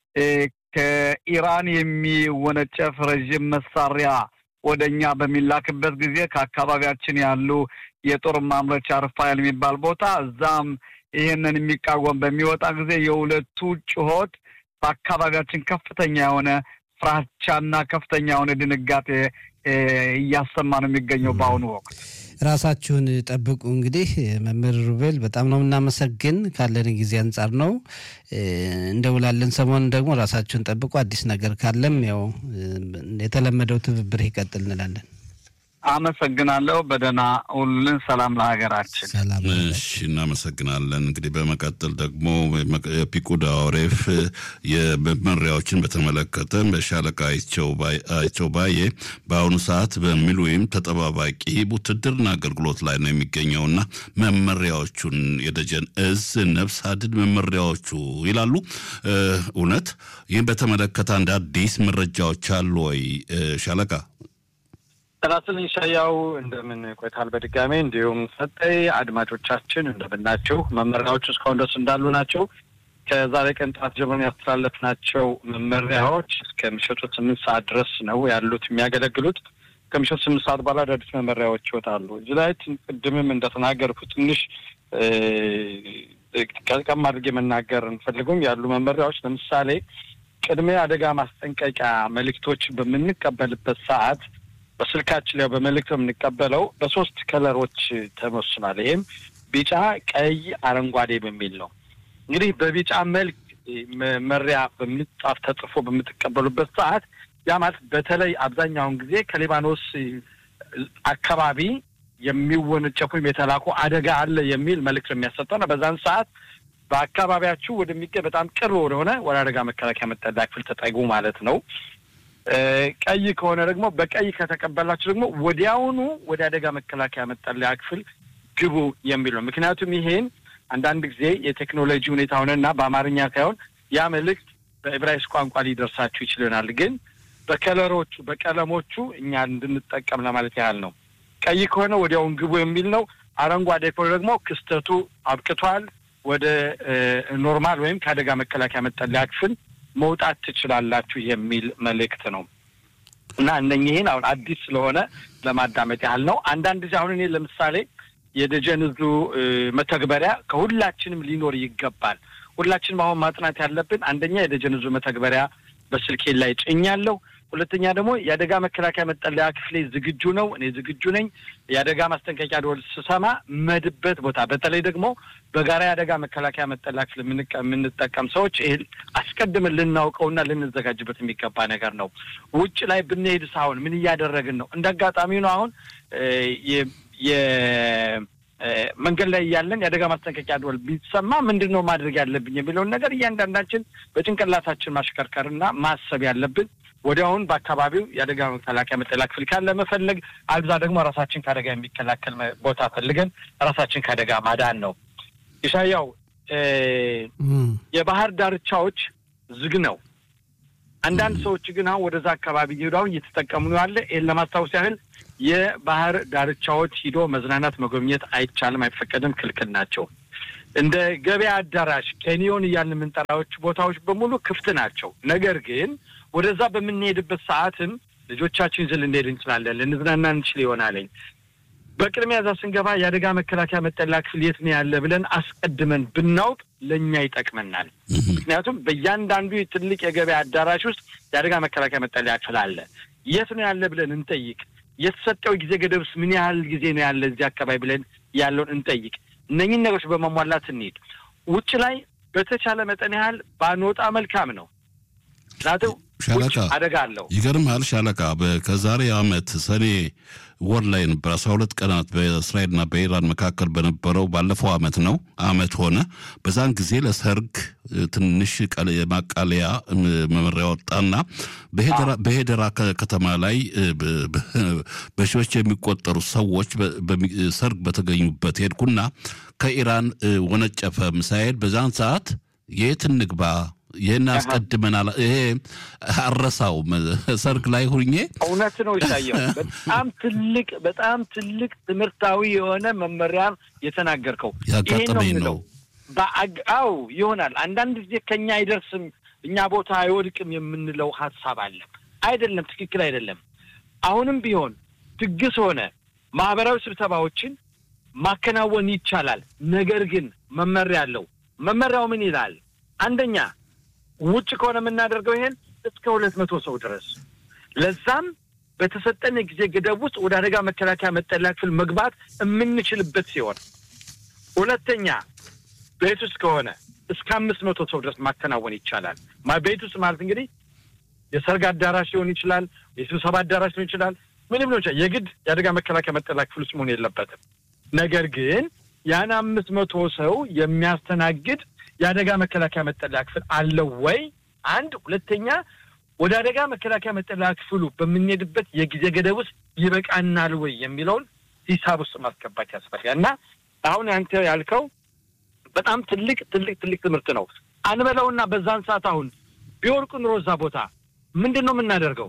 [SPEAKER 6] ከኢራን የሚወነጨፍ ረዥም መሳሪያ ወደ እኛ በሚላክበት ጊዜ ከአካባቢያችን ያሉ የጦር ማምረቻ ርፋኤል የሚባል ቦታ እዛም ይህንን የሚቃወም በሚወጣ ጊዜ የሁለቱ ጩኸት በአካባቢያችን ከፍተኛ የሆነ ፍራቻና ከፍተኛ የሆነ ድንጋጤ እያሰማ ነው የሚገኘው በአሁኑ ወቅት።
[SPEAKER 1] ራሳችሁን ጠብቁ። እንግዲህ መምህር ሩቤል በጣም ነው የምናመሰግን። ካለን ጊዜ አንጻር ነው እንደውላለን። ሰሞኑን ደግሞ ራሳችሁን ጠብቁ። አዲስ ነገር ካለም ያው የተለመደው ትብብር ይቀጥል እንላለን።
[SPEAKER 6] አመሰግናለሁ። በደህና ሁሉን ሰላም ለሀገራችን።
[SPEAKER 1] ሰላም።
[SPEAKER 3] እሺ፣ እናመሰግናለን። እንግዲህ በመቀጠል ደግሞ የፒኩዳ ኦሬፍ የመመሪያዎችን በተመለከተ በሻለቃ አይቸው ባዬ በአሁኑ ሰዓት በሚል ወይም ተጠባባቂ ውትድርና አገልግሎት ላይ ነው የሚገኘውና መመሪያዎቹን የደጀን እዝ ነፍስ አድን መመሪያዎቹ ይላሉ። እውነት ይህም በተመለከተ አንድ አዲስ መረጃዎች አሉ ወይ ሻለቃ?
[SPEAKER 7] ጥናትን ሻያው እንደምን ቆይታል? በድጋሜ እንዲሁም ሰጠይ አድማጮቻችን እንደምናቸው። መመሪያዎቹ እስካሁን ድረስ እንዳሉ ናቸው። ከዛሬ ቀን ጠዋት ጀምረን ያስተላለፍናቸው መመሪያዎች እስከ ምሽቱ ስምንት ሰዓት ድረስ ነው ያሉት የሚያገለግሉት። ከምሽቱ ስምንት ሰዓት በኋላ አዳዲስ መመሪያዎች ይወጣሉ። እዚህ ላይ ቅድምም እንደተናገርኩ ትንሽ ቀልቀም አድርጌ መናገር እንፈልጉም ያሉ መመሪያዎች ለምሳሌ ቅድመ አደጋ ማስጠንቀቂያ መልእክቶች በምንቀበልበት ሰዓት በስልካችን ላይ በመልእክት የምንቀበለው በሶስት ከለሮች ተመስኗል። ይህም ቢጫ፣ ቀይ፣ አረንጓዴ በሚል ነው። እንግዲህ በቢጫ መልክ መመሪያ በምጻፍ ተጽፎ በምትቀበሉበት ሰዓት ያ ማለት በተለይ አብዛኛውን ጊዜ ከሊባኖስ አካባቢ የሚወነጨፉ የተላኩ አደጋ አለ የሚል መልእክት የሚያሰጠው ነው። በዛን ሰዓት በአካባቢያችሁ ወደሚገኝ በጣም ቅርብ ወደሆነ ወደ አደጋ መከላከያ መጠለያ ክፍል ተጠጉ ማለት ነው። ቀይ ከሆነ ደግሞ በቀይ ከተቀበላችሁ ደግሞ ወዲያውኑ ወደ አደጋ መከላከያ መጠለያ ክፍል ግቡ የሚል ነው። ምክንያቱም ይሄን አንዳንድ ጊዜ የቴክኖሎጂ ሁኔታ ሆነና በአማርኛ ሳይሆን ያ መልእክት በዕብራይስጥ ቋንቋ ሊደርሳችሁ ይችል ይሆናል። ግን በከለሮቹ በቀለሞቹ እኛ እንድንጠቀም ለማለት ያህል ነው። ቀይ ከሆነ ወዲያውን ግቡ የሚል ነው። አረንጓዴ ከሆነ ደግሞ ክስተቱ አብቅቷል፣ ወደ ኖርማል ወይም ከአደጋ መከላከያ መጠለያ ክፍል መውጣት ትችላላችሁ የሚል መልእክት ነው እና እነኝህን አሁን አዲስ ስለሆነ ለማዳመጥ ያህል ነው። አንዳንድ ጊዜ አሁን እኔ ለምሳሌ የደጀን እዙ መተግበሪያ ከሁላችንም ሊኖር ይገባል። ሁላችንም አሁን ማጥናት ያለብን አንደኛ የደጀን እዙ መተግበሪያ በስልኬ ላይ ጭኛለሁ። ሁለተኛ ደግሞ የአደጋ መከላከያ መጠለያ ክፍሌ ዝግጁ ነው፣ እኔ ዝግጁ ነኝ። የአደጋ ማስጠንቀቂያ ደወል ስሰማ መድበት ቦታ በተለይ ደግሞ በጋራ የአደጋ መከላከያ መጠለያ ክፍል የምንጠቀም ሰዎች ይህን አስቀድመን ልናውቀውና ልንዘጋጅበት የሚገባ ነገር ነው። ውጭ ላይ ብንሄድ ሳሁን ምን እያደረግን ነው? እንደ አጋጣሚ ነው አሁን መንገድ ላይ እያለን የአደጋ ማስጠንቀቂያ ደወል ቢሰማ ምንድን ነው ማድረግ ያለብኝ የሚለውን ነገር እያንዳንዳችን በጭንቅላታችን ማሽከርከርና ማሰብ ያለብን ወዲያውን በአካባቢው የአደጋ መከላከያ መጠለያ ክፍል ካለ መፈለግ፣ አልዛ ደግሞ ራሳችን ከአደጋ የሚከላከል ቦታ ፈልገን ራሳችን ከአደጋ ማዳን ነው። ኢሳያው የባህር ዳርቻዎች ዝግ ነው። አንዳንድ ሰዎች ግን አሁን ወደዛ አካባቢ እየሄዱ አሁን እየተጠቀሙ ነው ያለ። ይህን ለማስታወስ ያህል የባህር ዳርቻዎች ሂዶ መዝናናት መጎብኘት አይቻልም፣ አይፈቀድም፣ ክልክል ናቸው። እንደ ገበያ አዳራሽ፣ ኬንዮን እያልን የምንጠራዎች ቦታዎች በሙሉ ክፍት ናቸው። ነገር ግን ወደዛ በምንሄድበት ሰዓትም ልጆቻችን ይዘን ልንሄድ እንችላለን፣ ልንዝናና እንችል ይሆናለኝ። በቅድሚያ እዛ ስንገባ የአደጋ መከላከያ መጠለያ ክፍል የት ነው ያለ ብለን አስቀድመን ብናውቅ ለእኛ ይጠቅመናል። ምክንያቱም በእያንዳንዱ ትልቅ የገበያ አዳራሽ ውስጥ የአደጋ መከላከያ መጠለያ ክፍል አለ። የት ነው ያለ ብለን እንጠይቅ። የተሰጠው ጊዜ ገደብስ ምን ያህል ጊዜ ነው ያለ እዚህ አካባቢ ብለን ያለውን እንጠይቅ። እነኝን ነገሮች በማሟላት እንሂድ። ውጭ ላይ በተቻለ መጠን ያህል ባንወጣ መልካም ነው። ምክንያቱም
[SPEAKER 3] ሻለቃ
[SPEAKER 7] አደጋ አለው።
[SPEAKER 3] ይገርምሃል ሻለቃ በ- ከዛሬ ዓመት ሰኔ ወር ላይ ነበር አስራ ሁለት ቀናት በእስራኤልና በኢራን መካከል በነበረው ባለፈው ዓመት ነው ዓመት ሆነ። በዛን ጊዜ ለሰርግ እ፣ ትንሽ ቀለ- የማቃለያ እ፣ መመሪያ ወጣና በሄደራ- በሄደራ ከ- ከተማ ላይ እ፣ በ- በ- በሺዎች የሚቆጠሩ ሰዎች በ- በሚ- ሰርግ በተገኙበት ሄድኩና ከኢራን እ፣ ወነጨፈ ሚሳኤል በዛን ሰዓት የት እንግባ ይህን አስቀድመናል። ይሄ አረሳውም ሰርግ ላይ ሁኜ
[SPEAKER 7] እውነት ነው ይታየው። በጣም ትልቅ በጣም ትልቅ ትምህርታዊ የሆነ መመሪያን የተናገርከው ይሄን ነው
[SPEAKER 3] ያጋጠመኝ
[SPEAKER 7] የምለው።
[SPEAKER 3] ነው።
[SPEAKER 7] በአግ- አዎ ይሆናል። አንዳንድ ጊዜ ከኛ አይደርስም እኛ ቦታ አይወድቅም የምንለው ሀሳብ አለ። አይደለም፣ ትክክል አይደለም። አሁንም ቢሆን ድግስ ሆነ ማህበራዊ ስብሰባዎችን ማከናወን ይቻላል። ነገር ግን መመሪያ አለው። መመሪያው ምን ይላል? አንደኛ ውጭ ከሆነ የምናደርገው ይሄን እስከ ሁለት መቶ ሰው ድረስ ለዛም በተሰጠን የጊዜ ገደብ ውስጥ ወደ አደጋ መከላከያ መጠለያ ክፍል መግባት የምንችልበት ሲሆን፣ ሁለተኛ ቤት ውስጥ ከሆነ እስከ አምስት መቶ ሰው ድረስ ማከናወን ይቻላል። ማ ቤት ውስጥ ማለት እንግዲህ የሰርግ አዳራሽ ሊሆን ይችላል፣ የስብሰባ አዳራሽ ሊሆን ይችላል፣ ምንም ሊሆን ይችላል። የግድ የአደጋ መከላከያ መጠለያ ክፍል ውስጥ መሆን የለበትም። ነገር ግን ያን አምስት መቶ ሰው የሚያስተናግድ የአደጋ መከላከያ መጠለያ ክፍል አለው ወይ? አንድ ሁለተኛ ወደ አደጋ መከላከያ መጠለያ ክፍሉ በምንሄድበት የጊዜ ገደብ ውስጥ ይበቃናል ወይ የሚለውን ሂሳብ ውስጥ ማስገባት ያስፈልጋል። እና አሁን አንተ ያልከው በጣም ትልቅ ትልቅ ትልቅ ትምህርት ነው። አንበለውና በዛን ሰዓት አሁን ቢወርቁ ኑሮ እዛ ቦታ ምንድን ነው የምናደርገው?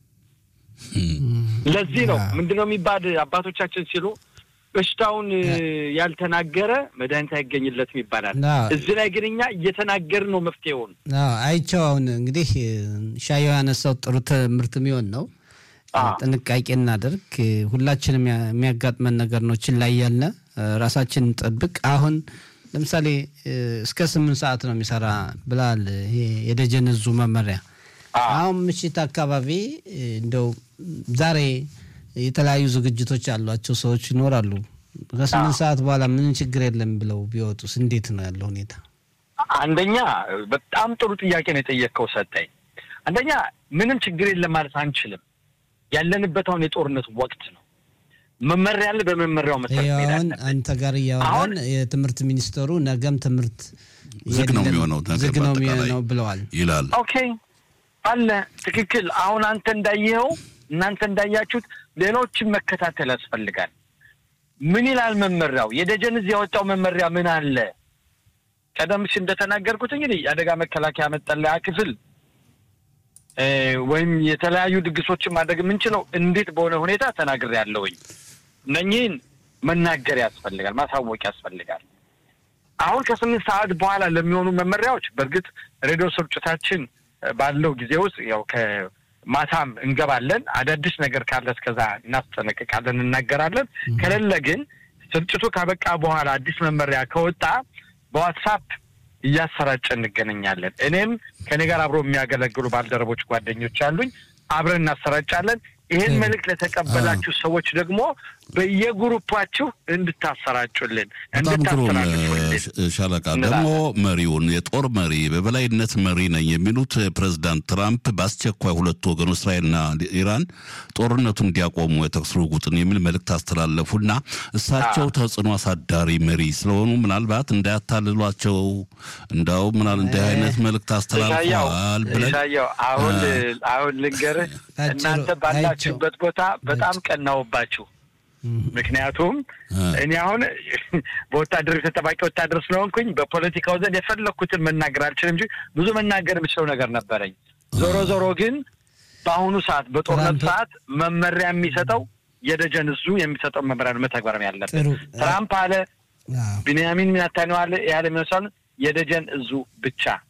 [SPEAKER 7] ለዚህ ነው ምንድን ነው የሚባል አባቶቻችን ሲሉ በሽታውን እ፣ ያልተናገረ መድኃኒት አይገኝለትም ይባላል።
[SPEAKER 1] ና
[SPEAKER 7] እዚህ ላይ ግን እኛ እየተናገርን ነው መፍትሄውን።
[SPEAKER 1] አዎ፣ አይቼው አሁን እንግዲህ ሻየው ያነሳው ጥሩ ትምህርት የሚሆን ነው።
[SPEAKER 7] አዎ።
[SPEAKER 1] ጥንቃቄ እናደርግ። ሁላችንም ያ- የሚያጋጥመን ነገር ነው። ችላ እያልን ራሳችን እንጠብቅ። አሁን ለምሳሌ እ፣ እስከ ስምንት ሰዓት ነው የሚሰራ ብላል ይሄ የደጀን እዙ መመሪያ። አሁን ምሽት አካባቢ እ፣ እንደው ዛሬ የተለያዩ ዝግጅቶች ያሏቸው ሰዎች ይኖራሉ። ከስምንት ሰዓት በኋላ ምንም ችግር የለም ብለው ቢወጡስ እንዴት ነው ያለው ሁኔታ?
[SPEAKER 7] አንደኛ በጣም ጥሩ ጥያቄ ነው የጠየቅከው ሰጠኝ። አንደኛ ምንም ችግር የለም ማለት አንችልም። ያለንበት አሁን የጦርነት ወቅት ነው። መመሪያ አለ። በመመሪያው መሰረት
[SPEAKER 1] ይኸው
[SPEAKER 7] መሄድ
[SPEAKER 1] አሁን
[SPEAKER 7] አለብን።
[SPEAKER 1] አንተ ጋር እያወራን የትምህርት ሚኒስተሩ ነገም ትምህርት
[SPEAKER 3] ዝግ ነው
[SPEAKER 1] የለም፣
[SPEAKER 3] የሚሆነው ነገር
[SPEAKER 1] ዝግ ነው
[SPEAKER 3] በአጠቃላይ
[SPEAKER 1] የሚሆነው ብለዋል።
[SPEAKER 3] ይላል።
[SPEAKER 7] ኦኬ አለ ትክክል። አሁን አንተ እንዳየኸው እናንተ እንዳያችሁት ሌሎችን መከታተል ያስፈልጋል። ምን ይላል መመሪያው? የደጀን እዚህ ያወጣው መመሪያ ምን አለ? ቀደም ሲል እንደተናገርኩት እንግዲህ የአደጋ መከላከያ መጠለያ ክፍል እ፣ ወይም የተለያዩ ድግሶችን ማድረግ የምንችለው እንዴት በሆነ ሁኔታ ተናግሬያለሁኝ። እነኚህን መናገር ያስፈልጋል፣ ማሳወቅ ያስፈልጋል። አሁን ከስምንት ሰዓት በኋላ ለሚሆኑ መመሪያዎች በእርግጥ ሬዲዮ ስርጭታችን እ፣ ባለው ጊዜ ውስጥ ያው ከማታም እንገባለን። አዳዲስ ነገር ካለ እስከዛ እናስጠነቅቃለን፣ እናገራለን። ከሌለ ግን ስርጭቱ ካበቃ በኋላ አዲስ መመሪያ ከወጣ በዋትሳፕ እያሰራጨ እንገናኛለን። እኔም ከኔ ጋር አብሮ የሚያገለግሉ ባልደረቦች ጓደኞች አሉኝ። አብረን እናሰራጫለን። ይህን መልእክት ለተቀበላችሁ ሰዎች ደግሞ በየግሩፓችሁ እንድታሰራጩልን
[SPEAKER 3] በጣም ግሩም
[SPEAKER 7] እንድታስተላልፉልን
[SPEAKER 3] እ፣ ሻለቃ
[SPEAKER 7] እንላለን።
[SPEAKER 3] ደግሞ መሪውን የጦር መሪ በበላይነት መሪ ነኝ የሚሉት ፕሬዚዳንት ትራምፕ በአስቸኳይ ሁለቱ ወገኖች እስራኤልና ኢራን ጦርነቱን እንዲያቆሙ የተኩስ ልውውጥን የሚል መልእክት አስተላለፉና እሳቸው ተጽዕኖ አሳዳሪ መሪ ስለሆኑ ምናልባት እንዳያታልሏቸው እንዳው ምናል እንዲህ አይነት መልእክት
[SPEAKER 7] ኢሳያው
[SPEAKER 3] አስተላልፈዋል ብለን
[SPEAKER 7] ኢሳያው አሁን
[SPEAKER 3] እ፣
[SPEAKER 7] አሁን ልንገርህ
[SPEAKER 1] አጭሩ-
[SPEAKER 7] እናንተ ባላችሁበት ቦታ በጣም ቀናውባችሁ። ምክንያቱም
[SPEAKER 3] እ፣
[SPEAKER 7] እኔ አሁን በወታደር ተጠባቂ ወታደር ስለሆንኩኝ በፖለቲካው ዘንድ የፈለግኩትን መናገር አልችልም እንጂ ብዙ መናገር የምችለው ነገር ነበረኝ። ዞሮ ዞሮ ግን በአሁኑ ሰዓት በጦርነት
[SPEAKER 1] ትራምፕ-
[SPEAKER 7] ሰዓት መመሪያ የሚሰጠው የደጀን እዙ የሚሰጠው መመሪያ ነው መተግበርም ያለበት።
[SPEAKER 1] ጥሩ
[SPEAKER 7] ትራምፕ አለ
[SPEAKER 1] አዎ።
[SPEAKER 7] ቢንያሚን ናታንያሁ አለ ያለ የሚመስል የደጀን እዙ ብቻ